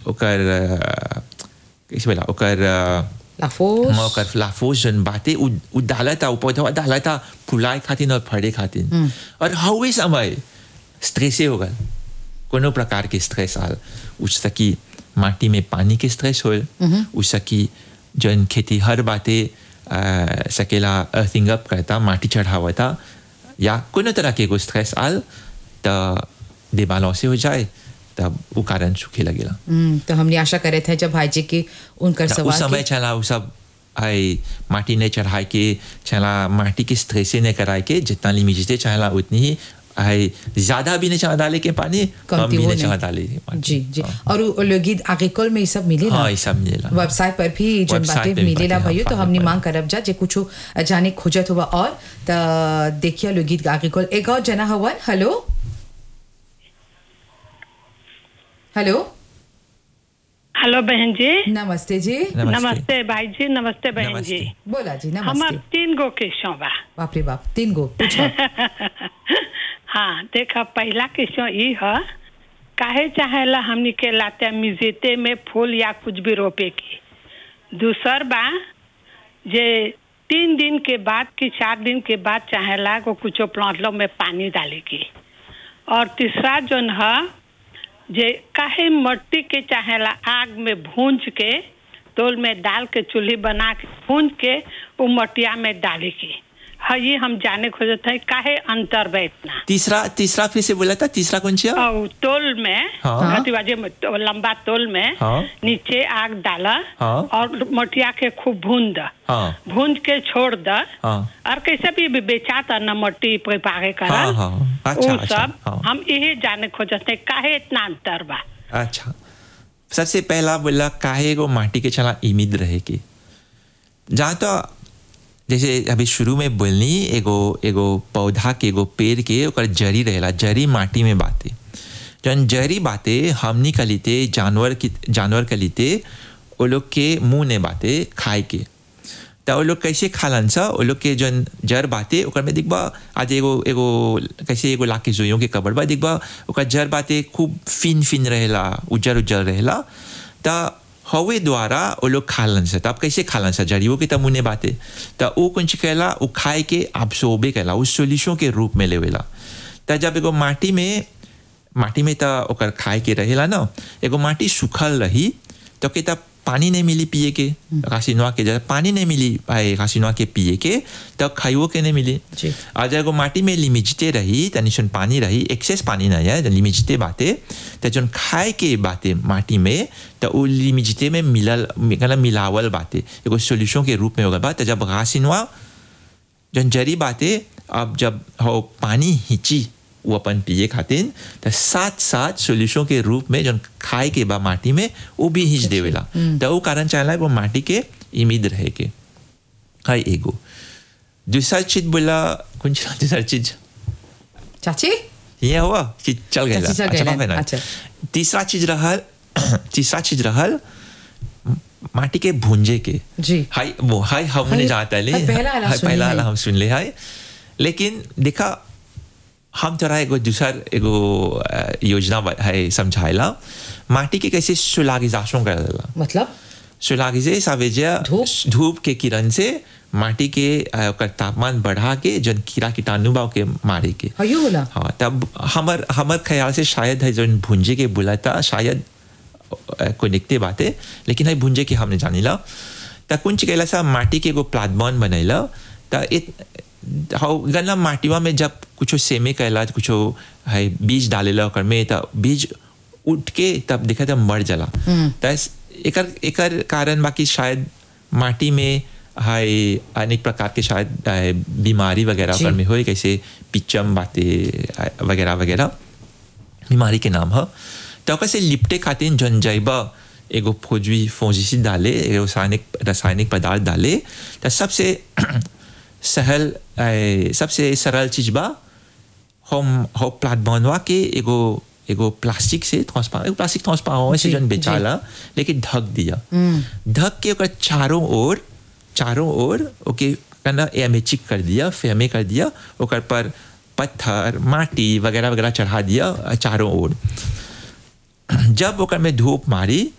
ओकर अ, कैसे बोला ओकर अ, लाफोस हम ओकर लाफोस जन बातें उ उ डालता उ पौधा डालता फुलाए खातिर और फड़े खातिर और हवे समय स्ट्रेसे हो गल कोनो प्रकार के स्ट्रेस आल उस सकी माटी में पानी के स्ट्रेस होल उस सकी जन खेती हर बातें अ, सकेला अर्थिंग अप करता माटी चढ़ावता या कोनो तरह के एगो स्ट्रेस आल त देबालों से हो जाए तब वो कारण सूखे लगेला हम्म, तो हमने आशा करे थे जब भाई जी की उनकर त सवाल उस समय के- चला वो सब आई माटी ने चढ़ाए के चला माटी की स्ट्रेसे ने कराए के जितना लिमिट चला उतनी ही आई ज्यादा भी नहीं चला डाले के पानी कम कमती भी वो नहीं नहीं। चला डाले के पानी जी जी और वो लोगिद आगिकल में ये सब मिलेला हाँ ये सब मिलेला वेबसाइट पर भी जन वेबसाइट बातें पे भी मिलेला बातें, भाइयों हाँ, तो हमने फाइल मांग करब जा जे कुछ जाने खोजत हुआ और त देखिए लोगित आगिकल एक और जना हवन हेलो हेलो हेलो बहन जी नमस्ते जी नमस्ते नमस्ते भाई जी नमस्ते बहन नमस्ते। जी बोला जी हमार नमस्ते तीन गो क्वेश्चन बा बाप रे बाप तीन गो पूछो हाँ देखा पहला क्वेश्चन ई है काहे चाहेला हमनी के लाते मिजेते में फूल या कुछ भी रोपे की दूसर बा जे तीन दिन के बाद कि चार दिन के बाद चाहेला को कुछ प्लांट लो में पानी डाले की और तीसरा जोन है जे काहे मट्टी के चाहेला आग में भूंज के तोल में डाल के चूल्ही बना के भूंज के वो मटिया में डाले की हाँ ये हम जाने खोजत है काहे अंतर बा इतना तीसरा तीसरा फिर से बोला था तीसरा कौन सी है? और तोल में हाँ। अतिवाजे में तो लंबा तोल में हाँ। नीचे आग डाला हाँ। और मटिया के खूब भून द हाँ भूंज के छोड़ द हाँ और कैसे भी भी बेचाता न मट्टी पे पागे कर हाँ, हाँ। अच्छा, वो अच्छा, सब हाँ। हम यही जाने खोजत है काहे इतना अंतर बा अच्छा सबसे पहला बोला काहे को माटी के चला इमिद रहे के जहाँ तो जैसे अभी शुरू में बोलनी एगो एगो पौधा के एगो पेड़ के ओकर जरी रहेला जरी माटी में बाते जन जरी बाते हमनी कलिते जानवर की जानवर कलिते वो लोग के मुंह ने बाते खाए के त वो लोग कैसे खालन सा वो लोग के जन जर बाते ओकर में दिखबा आज एगो एगो कैसे एगो लाके जोइयों के कबर बा दिखबा ओकर जर बाते खूब फिन फिन रहेला उज्जर उज्जर रहेला त हवे द्वारा वो लोग खालन सा तब कैसे खालन सा जड़ियों के तब मुने बाते त वो कुछ कहला वो खाए के अब्सोर्बे कहला उस सोल्यूशन के रूप में लेवेला त जब एगो माटी में माटी में त ओकर खाए के रहेला ना एगो माटी सूखल रही तो के तब पानी नहीं मिली पिए के रासिनवा के जब पानी नहीं मिली आए रासिनवा के पिए के तब खाइयो के नहीं मिली जी। और जब एगो माटी में लिमिटते रही तनी सुन पानी रही एक्सेस पानी नहीं है जब लिमिटते बाते तो जन खाए के बाते माटी में तो वो लिमिटते में मिलल मतलब मिलावल बाते एगो सोल्यूशन के रूप में होगा बात जब रासिनवा जन जरी बाते अब जब हो पानी हिची वो अपन पिए खातिर तो साथ साथ सोल्यूशन के रूप में जन खाए के बा माटी में वो भी हिच देवेला तो वो कारण चाहला वो माटी के इमिद रहे के हाय एगो दूसरा चीज बोला कौन सी दूसरा चीज चाची ये हुआ कि चल गया चाची चल अच्छा गइला, बाप रे ना। अच्छा। तीसरा चीज रहल तीसरा चीज रहल माटी के भूंजे के जी। हाय वो हाय हमने हाय, जाता ले हाय, पहला वाला हाय, सुन पहला लिया वाला है। हम सुन ले हाय लेकिन देखा हम थोड़ा एगो दूसर एगो अ, योजना ब- है समझाइला माटी के कैसे सुलागिजाशों कर देला मतलब सुलागिजे सावेजिया धूप? धूप के किरण से माटी के अ, ओकर तापमान बढ़ा के जन कीड़ा कीटाणु बा के मारे के हयो होला हाँ तब हमर हमर ख्याल से शायद है जो भुंजे के बोला था शायद अ, कोई निकते बाते लेकिन है भुंजे के हमने जानिला त कुंच कैला सा माटी के एगो प्लाटबॉन बनैला त इत हाउ गन्ना माटीवा में जब कुछो सेमे कैला कुछो है बीज डालेला ओकर में त बीज उठ के तब देखा तब मर जाला त एकर एकर कारण बाकी शायद माटी में है अनेक प्रकार के शायद अ, बीमारी वगैरह जी। ओकर में होए कैसे पिचम बातें वगैरह वगैरह बीमारी के नाम है तो ओकर से लिपटे खातिर जन जैबा एगो फौजी फौजिसी डाले एगो रासायनिक रासायनिक पदार्थ डाले तो सबसे सहल ए, सबसे सरल चीज बा हम हो प्लाट बनवा के एगो एगो प्लास्टिक से ट्रांसपारेंट एगो प्लास्टिक ट्रांसपारेंट से जी, जन जी। बेचाला लेकिन ढक दिया ढक के ओकर चारों ओर चारों ओर ओके कना एयर में चिक कर दिया फेमे कर दिया ओकर पर पत्थर माटी वगैरह वगैरह चढ़ा दिया चारों ओर जब ओकर में धूप मारी